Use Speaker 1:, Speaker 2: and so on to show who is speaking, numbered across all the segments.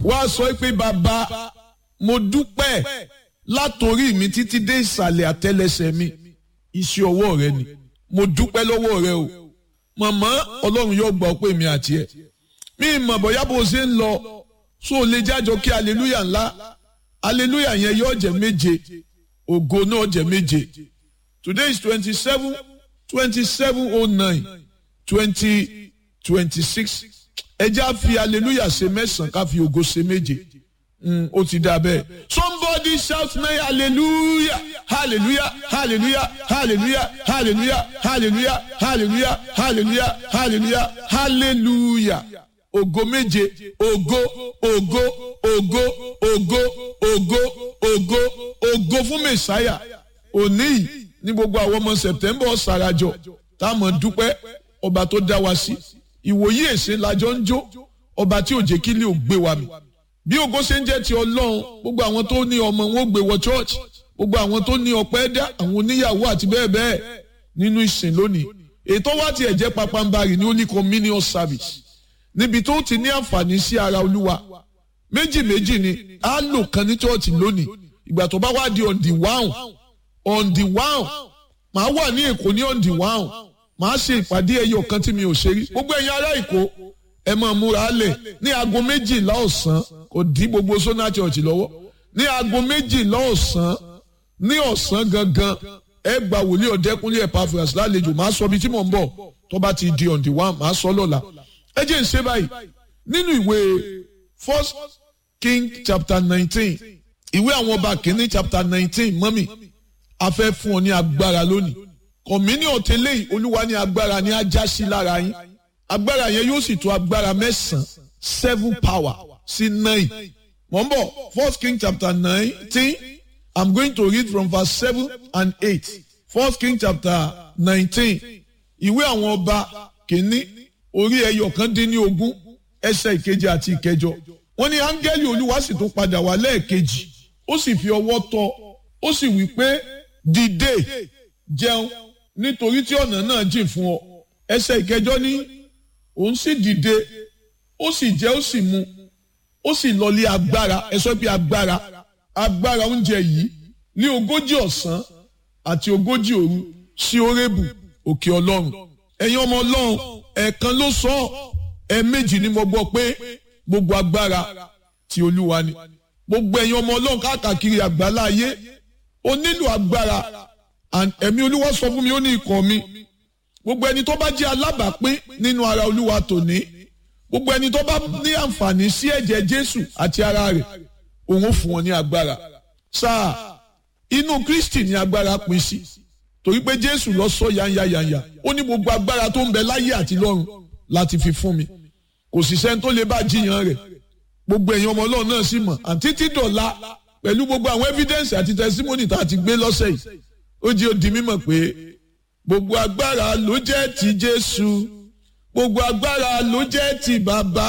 Speaker 1: wá sọ pé bàbá mo dúpẹ́ látòrí mi títí dé ìsàlẹ̀ àtẹlẹsẹ̀ mi iṣẹ́ ọwọ́ rẹ ni mo dúpẹ́ lọ́wọ́ rẹ o màmá ọlọ́run yóò gbọ́ pé mi àti ẹ̀ mi mọ̀ bóyá bó ṣe ń lọ so lè jájọ kí aleluya ńlá aleluya yẹn yóò jẹ́ méje ògo náà jẹ́ méje today is twenty seven twenty seven oh nine twenty twenty six ẹ já fi aleluya ṣe mẹ́sàn-án ká fi ògo ṣe méje ó ti dà bẹ́ẹ̀. somebody shout me hallelujah hallelujah hallelujah hallelujah hallelujah hallelujah hallelujah hallelujah hallelujah hallelujah ògo méje ògo ògo ògo ògo ògo ògo ògo fún mẹsàáyà òní yìí ní gbogbo àwọn ọmọ september ọ̀sàràjọ táwọn dúpẹ́ ọba tó dá wa sí ìwòyí èsè lájọ ń jó ọba tí ò jẹ́ kí lè ò gbé wa mi bí ògo ṣe ń jẹ́ ti ọlọ́run gbogbo àwọn tó ní ọmọ wọn ó gbé wọ church gbogbo àwọn tó ní ọpẹ́ dá àwọn oníyàwó àti bẹ́ẹ̀ bẹ́ẹ̀ nínú ìsìn lónìí ètò wa tiẹ̀ jẹ́ papambarì ní holy communion service níbi tó ti ní àǹfààní sí ara olúwa méjì méjì ni á lò kan ní church lónìí ìgbà tó bá wá di on the one on the one màá wà ní èkó ní on the one màá ṣe ìpàdé ẹyọ kan tí mi ò ṣe rí gbogbo ẹ̀yin ará èkó ẹ máa múra lẹ̀ ní aago méjìlá ọ̀sán kò dí gbogbo sona church lọ́wọ́ ní aago méjìlá ọ̀sán ní ọ̀sán gangan ẹ gba wòlíì ọ̀dẹ́kúnlé Epaphras lálejò máa sọ ibi tí mò ń bọ̀ tó bá ti di on the one máa sọ lọ́la ẹ jẹ́ ń ṣe báyìí nínú ìwé first king chapter nineteen ìwé àwọn ọba kìíní chapter nineteen mọ́mì a fẹ́ fún ọ ní agbára lónìí kọ̀mínì ọ̀tẹ́lẹ̀ yìí olúwa ní agbára ní ajá sí lára yín agbára yẹn yóò sì tó agbára mẹ́sàn-án seven power sí nine. Wọ́n bọ̀ First King chapter nineteen I'm going to read from verse seven and eight. First King chapter nineteen ìwé àwọn ọba kìíní orí ẹyọ kan dín ní ogún ẹsẹ̀ ìkeje àti ìkẹjọ. Wọ́n ní áńgẹ́lì olúwa sì tún padà wá lẹ́ẹ̀kejì ó sì fi ọwọ́ tọ́ ó sì wí pé dìde jẹun nítorí tí ọ̀nà náà jìn fún ọ. Ẹsẹ̀ ìkẹjọ ní òun sì dìde ó sì jẹ ó sì mu ó sì lọlé agbára ẹ sọ pé agbára agbára oúnjẹ yìí ní ogójì ọ̀sán àti ogójì òru sí orébù òkè ọlọ́run ẹ̀yin ọmọ ọlọ́run ẹ̀ẹ̀kan ló sọ ẹ̀ẹ̀mejì ni mo gbọ́ pé gbogbo agbára ti olúwa ni gbogbo ẹ̀yin ọmọ ọlọ́run káàkiri àgbálá ayé ó nílò agbára ẹ̀mí olúwa sọ fún mi ó ní ikọ̀ mi gbogbo ẹni tó bá jẹ́ alábàápín nínú ara olúwa tòní gbogbo ẹni tó bá ní àǹfààní sí ẹ̀jẹ̀ jésù àti ara rẹ̀ òun ó fún wọn ní agbára sáà inú kristi ní agbára pín sí torí pé jésù lọ sọ yanya yanya ó ní gbogbo agbára tó ń bẹ láyé àti lọ́run láti fi fún mi kò sì sẹ́ni tó lè bá jiyàn rẹ̀ gbogbo ẹ̀yin ọmọ ọlọ́run náà sì mọ̀ àti títí dọ̀la pẹ̀lú gbogbo àwọn evidence àti testimony tá a ti gbé lọ́sẹ̀ yìí ó jẹ́ ó di mímọ̀ pé gbogbo agbára ló jẹ́ ti jésù gbogbo agbára ló jẹ́ ti bàbá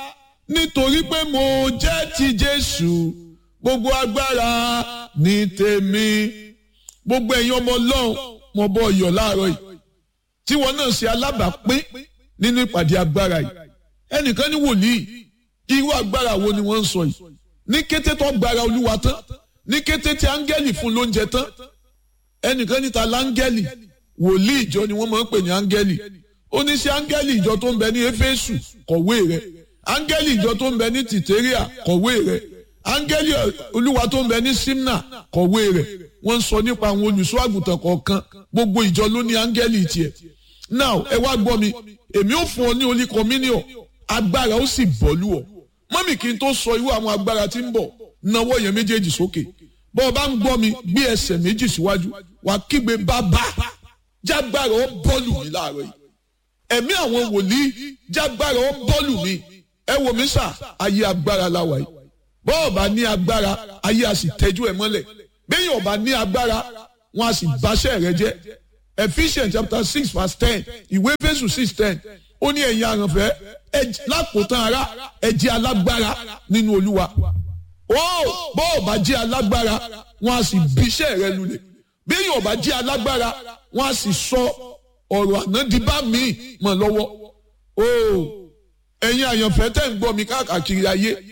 Speaker 1: nítorí pé mo jẹ́ ti jésù gbogbo agbára ní tèmi gbogbo ẹ̀yin ọmọ ọlọ́run mo bọ́ ọyọ̀ láàárọ̀ yìí tí wọn náà ṣe alábàápín nínú ìpàdé agbára yìí ẹnìkan ní wòlíì irú agbára wo ni wọ́n ń sọ yìí ní kété tó gbára olúwa tán ní kété tí áńgẹ́lì fún lóúnjẹ tán ẹnìkan níta láńgẹ́lì wòlíì ìjọ ni wọ́n máa ń pè ní áńgẹ́lì ó ní sí áńgẹ́lì ìjọ tó ń bẹ ní éfésù kọ̀wé rẹ̀ áńgẹ́lì ìjọ tó ń bẹ ní tìtẹ́ríà kọ̀wé rẹ̀ áńgẹ́lì olúwa tó ń bẹ ní simna kọ̀wé rẹ̀ wọ́n ń sọ nípa àwọn olùṣọ́ àgùntàn kọ̀ọ̀kan gbogbo ìjọ ló ní áńgẹ́lì tiẹ̀ now ẹ wá gbọ́ mi èmi ò fún ọ ní olí communion agbára ó sì bọ́ lù ọ́ mọ́mì kí n tó sọ irú àwọn agbára tí ń bọ̀ nawọ́ yẹn méjèèjì sókè bọ́ ọ bá ń gbọ́ mi gbé ẹsẹ̀ méjì síwájú wàá kígbe bàbá jágbára ó bọ́ọ̀lù mi láàárọ̀ yìí ẹ̀mí àwọn wòlíì jágbára ó bọ́ọ̀lù mi ẹ wò mí sà ayé agbára láwa yìí bọ́ọ̀ bá ní agbára ayé a sì tẹ́jú ẹ̀ mọ́lẹ̀ bẹ́ẹ̀ ọba ní agbára wọn a sì báṣẹ́ rẹ jẹ́ Ephesians chapter six verse ten ìwé Éfésù six ten ó ní ẹ̀yin àrànfẹ́ lákòótán ara ẹ jẹ́ alágbára nínú Olúwa ó bọ́ọ̀ bá jẹ́ alágbára wọn a sì bíṣẹ́ rẹ lulẹ̀ bẹ́ẹ̀ ọba jẹ́ alágbára wọn a sì sọ ọ̀rọ̀ ànádìbá mi mọ̀ lọ́wọ́ o ẹ̀yin àyànfẹ́ tẹ̀ ń gbọ́ mi káàkiri ayé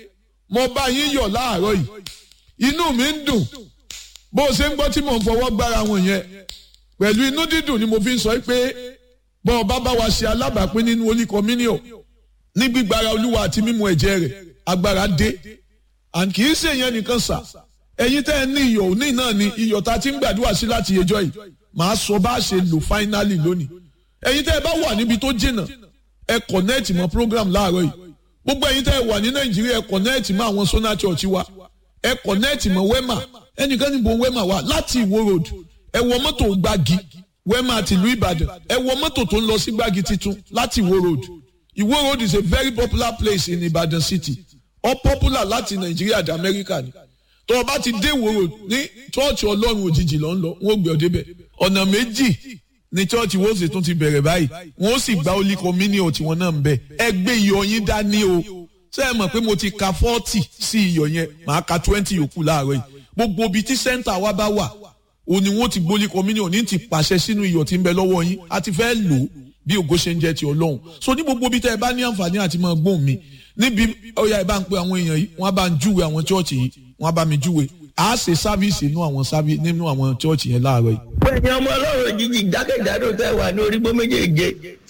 Speaker 1: mo bá yín yọ̀ láàárọ̀ yìí inú mi ń dùn bó o ṣe ń gbọ́ tí mò ń fọwọ́ gbára wọn yẹn pẹ̀lú inú dídùn ni mo fi ń sọ pé bọ́ ọ bá bá wa ṣe alábàápín nínú Holy Communion ní gbígbára olúwa àti mímu ẹ̀jẹ̀ rẹ̀ agbára dé and kì í ṣe yẹn nìkan sà ẹ̀yin tẹ́ ẹ ní iyọ̀ òní náà ni iyọ̀ tá a ti ń gbàdúrà sí láti ẹjọ́ yìí màá sọ bá a ṣe lò fáínálì lónìí ẹ̀yin tẹ́ ẹ bá wà níbi tó jìnnà ẹ kọ̀nẹ́ẹ̀tì mọ́ program láàárọ̀ yìí gbogbo ẹ̀yin tẹ́ ẹ wà ní nàìjíríà ẹ kọ̀nẹ́ẹ̀tì mọ́ àwọn sona church wa ẹ kọ̀nẹ́ẹ̀tì mọ́ wema ẹnìkan níbo wema wà láti ìwó road ẹ wọ mọ́tò gbági wema tìlú ìbàdàn ẹ wọ mọ́tò tó ń lọ sí gbági titun láti ìwó road ìwó road is a very popular place in ìbàdàn city ó popular láti nàìjíríà dé amẹ́ríkà ni tó o bá ti dé ìwó road ní chọ́ọ̀chì ọlọ́run òjijì ló ń lọ wọ́n gbé ọ débẹ̀ ọ̀nà méjì ní chọ́ọ̀chì wọ́n sì tún ti bẹ̀rẹ̀ báyìí wọ́n sì gba Holy Communion tiwọn náà ń bẹ̀ ẹ gbé iyọ̀ yín dání o ṣé ẹ mọ̀ pé mo ti ka forty sí iyọ̀ yẹn màá ka twenty yòókù láàárọ̀ yìí gbogbo ibi tí sẹ́ńtà wa bá wà o ni wọ́n ti gbé Holy Communion ní ti pàṣẹ sínú iyọ̀ tí ń bẹ lọ́wọ́ yín a ti fẹ́ lò ó bí ògo ṣe ń jẹ́ ti ọlọ́run so ní gbogbo ibi tẹ́ ẹ bá ní àǹfààní àti máa gbóhùn mi níbi ọ̀yà ẹ bá ń pe àwọn èèyàn yìí wọ́n á bá ń júwe àwọn chọ́ọ̀chì yìí wọ́n á bá mi júwe a ṣe sáfíìsì nínú àwọn sáfíìsì nínú àwọn chọ́ọ̀chì yẹn láàárọ̀ yìí.
Speaker 2: pẹ̀lú ọmọ ọlọ́run jíjì jákèjádò tẹ́ wà ní orígbó méjèèje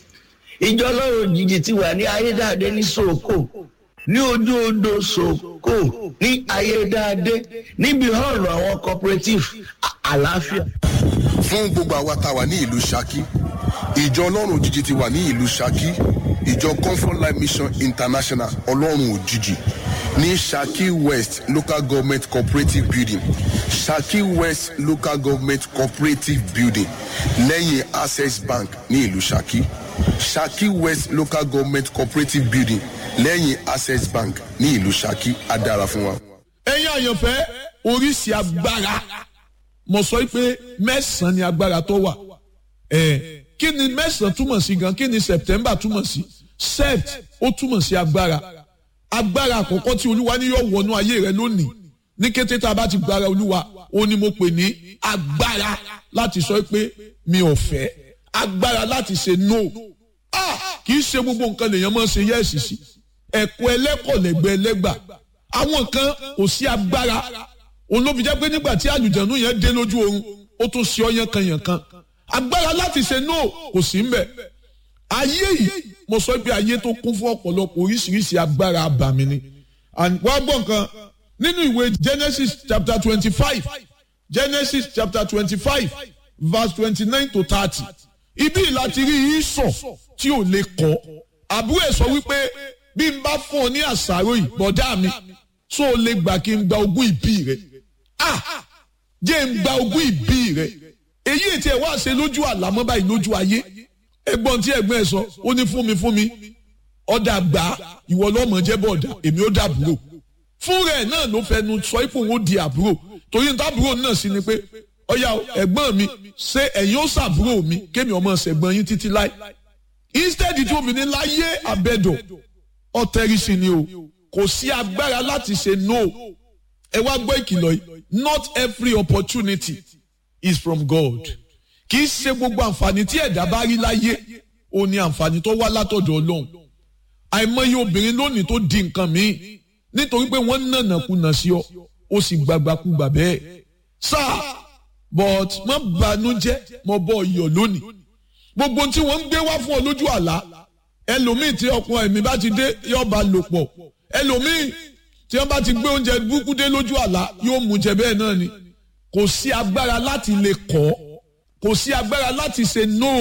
Speaker 2: ìjọ ọlọ́run jíjì ti wà ní ayédáadé ní sòkò ní ojú odò sòkò ní ayédáadé níbi hall àwọn cooperative àlàáfíà.
Speaker 3: fún gbogbo àwa tá a wà ní ìlú Ṣakí ìjọ ọlọ́run òjijì ti wà ní ìlú Ṣakí ìjọ comfort life mission international ọlọ́run òjijì ní Ṣakí west local government cooperative building Ṣakí west local government cooperative building lẹ́yìn access bank ní ìlú Ṣakí Ṣakí west local government cooperative building lẹ́yìn access bank ní ìlú Ṣakí á dára fún wa.
Speaker 1: ẹ̀yin àyànfẹ́ oríṣi agbára mo sọ pé mẹ́sàn-án ni agbára tó wà ẹ̀ kí ni mẹ́sàn-án túmọ̀ sí gan kí ni september túmọ̀ sí sept ó túmọ̀ sí agbára agbára àkọ́kọ́ tí olúwa ní yóò wọnú ayé rẹ lónìí ní kété tá a bá ti gbára olúwa ó ní mo pè ní agbára láti sọ pé mi ò fẹ́ agbára láti ṣe no ah kì í ṣe gbogbo nǹkan lèèyàn máa ń ṣe yẹ́ẹ̀sì sí ẹ̀kọ́ ẹlẹ́kọ̀ọ́lẹ́gbẹ́ ẹlẹ́gbà àwọn kan kò sí agbára òun ló fi jẹ́ pé nígbà tí àlùjànnú yẹn dé lójú oorun ó tún ṣe ọ́ yánkanyànkan agbára láti ṣe no kò sí mbẹ̀ ayé yìí mo sọ pé ayé tó kún fún ọ̀pọ̀lọpọ̀ oríṣiríṣi agbára abàmì ni and wá gbọ́ nǹkan nínú ìwé Genesis chapter twenty five Genesis chapter twenty five verse twenty nine to thirty ibi láti rí ìsọ̀ tí ò lè kọ́ àbúrò ẹ̀ sọ wípé bí n bá fún ọ ní àṣàrò yìí bọ̀dá mi tó o lè gbà kí n gba ogún ìbí rẹ ah jẹ́ n gba ogún ìbí rẹ èyí ètí ẹ̀ wá ṣe lójú àlámọ́ báyìí lójú ayé ẹ̀gbọ́n tí ẹ̀gbọ́n ẹ̀ sọ ó ní fún mi fún mi ọ̀dà gbà ìwọ lọ́mọ jẹ́ bọ̀dà èmi ó dàbúrò fún rẹ̀ náà ló fẹnu sọ ipò òun ó di àbúrò torí tábúrò náà sì ni pé ọ̀yà ẹ̀gbọ́n mi ṣé ẹ̀yin ó ṣàbúrò mi kémi ọmọ ṣẹ̀gbọ́n yín títí láì instead tí obìnrin láyé àbẹ̀dọ̀ ọ̀tẹ̀rìsì ni o kò sí agbára láti ṣe no ẹ wá gbọ́ ìkìlọ̀ yìí not every opportunity is from God kì í ṣe gbogbo àǹfààní tí ẹ̀dá bá rí láyé ó ní àǹfààní tó wá látọ̀dọ̀ Ọlọ́run àìmọye obìnrin lónìí tó di nǹkan míì nítorí pé wọ́n nànà kùnà sí ọ ó sì gbàgbàkúgbà bẹ́ẹ̀ sáà but má banújẹ́ mo bọ́ iyọ̀ lónìí gbogbo tí wọ́n ń gbé wá fún ọ lójú àlá ẹlòmíì tí ọkùnrin ẹ̀mí bá ti dé yóò bá lò pọ̀ ẹlòmíì tí wọ́n bá ti gbé oúnjẹ burúkú dé lójú àlá yóò mú jẹ bẹ́ẹ̀ náà ni kò sí agbára láti lè kọ́ kò sí agbára láti ṣe no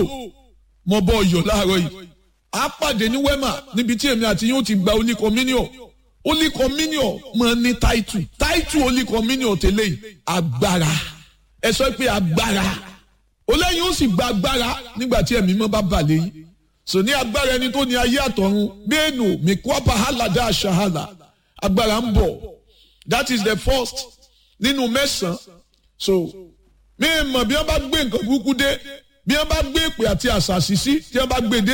Speaker 1: mo bọ́ iyọ̀ láàárọ̀ yìí a pàdé ní wema níbi tí èmi àti yóò ti gba Holy Communion Holy Communion máa ní táìtù táìtù Holy Communion tẹ́lẹ̀ yìí agbára ẹ sọ pé agbára olóyìn ó sì gba agbára nígbà tí ẹ̀mí mọ́ bá bà lẹ́yìn sò ní agbára ẹni tó ní ayé àtọ̀run bẹ́ẹ̀nù mìkúọ́pà hàlàdà àṣàhàlà agbára ń bọ̀ that is the first nínú mẹ́sàn-án so mi mọ̀ bí wọ́n bá gbé nǹkan burúkú dé bí wọ́n bá gbé èpè àti àṣàṣì sí tí wọ́n bá gbé dé